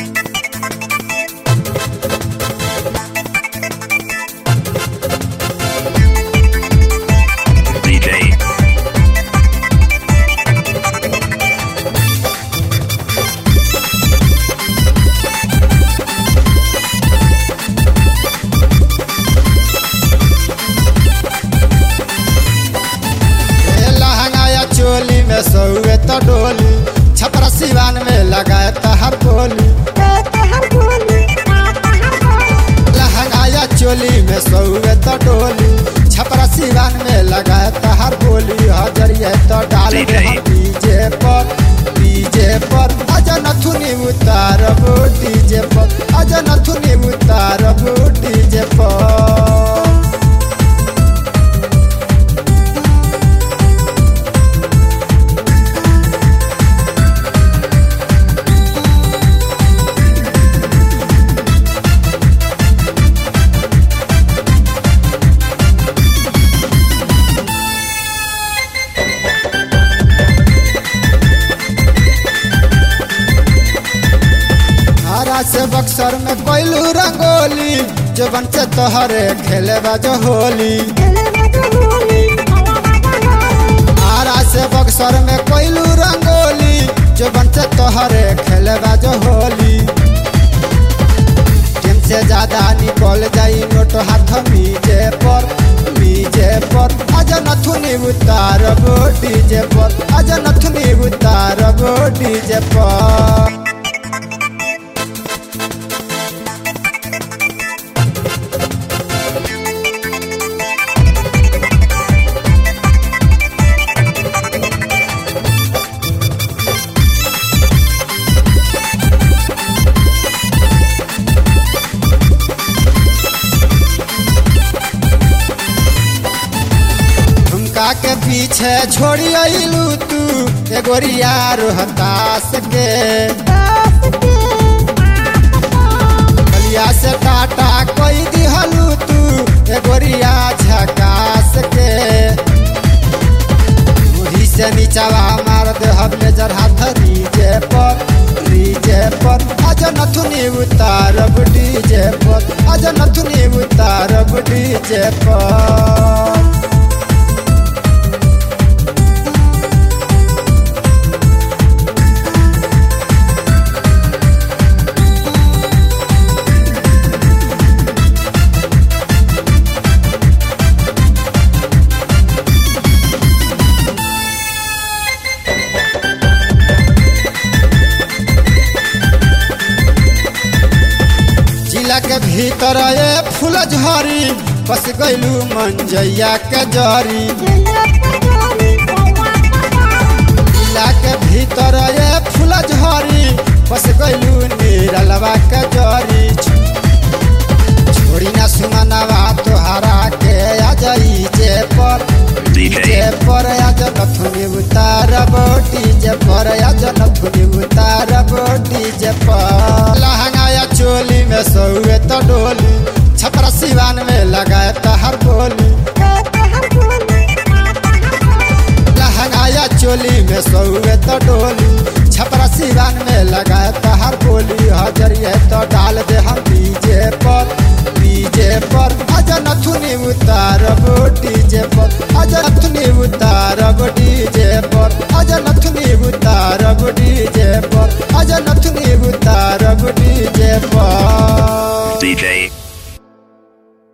DJ, ए लहंगाया चोली में सौए तो डोली छपरा सिवान में लगाए तहर बोली लहंगाया चोली में सौए तो डोली छपरा सिवान में लगाए तहर बोली हजरिए तो डाल दे DJ. हम डीजे पर डीजे पर अज नथुनी उतारब डीजे पर अज नथुनी उतारब डीजे पर हरा से बक्सर में कोयलू रंगोली जबन से तोहरे खेले बाजो होली हरा से बक्सर में कोयलू रंगोली जबन से तोहरे खेले बाजो होली टीम से ज्यादा निकल जाई नोट हाथ मीजे पर मीजे पर अज नथुनी उतारब डीजे पर अज नथुनी उतारब डीजे पर झुमका के पीछे छोड़ी अइलू तू एगोरिया रोहतास के बलिया से टाटा कोई दिहलू तू एगोरिया झकास के मुही से नीचावा मार दे हबले जर हाथ रीजे पर रीजे पर अज नथुनी उतारब डीजे पर अज नथुनी उतारब डीजे पर जिला के भीतर ए फूल झरी बस गईलू मंजैया के जरी जिला के भीतर ए फूल झरी बस गईलू निरलवा के जरी छोड़ी ना सुमनवा तोहरा के आ जाई जे पर DJ. डीजे पर आज नथुनी उतारब डीजे पर आज नथुनी उतारब डीजे पर लहंगाया चोली में सौए तो डोली छपरा सिवान में लगाए तहर बोली लहंगाया चोली में सौए तो डोली छपरा सिवान में लगाए तहर बोली हजरिए तो डाल दे हम डीजे पर डीजे पर अज नथुनी उतारब डीजे पर अज नथुनी उतारब डीजे पर अज नथुनी उतारब डीजे पर अज नथुनी उतारब डीजे पर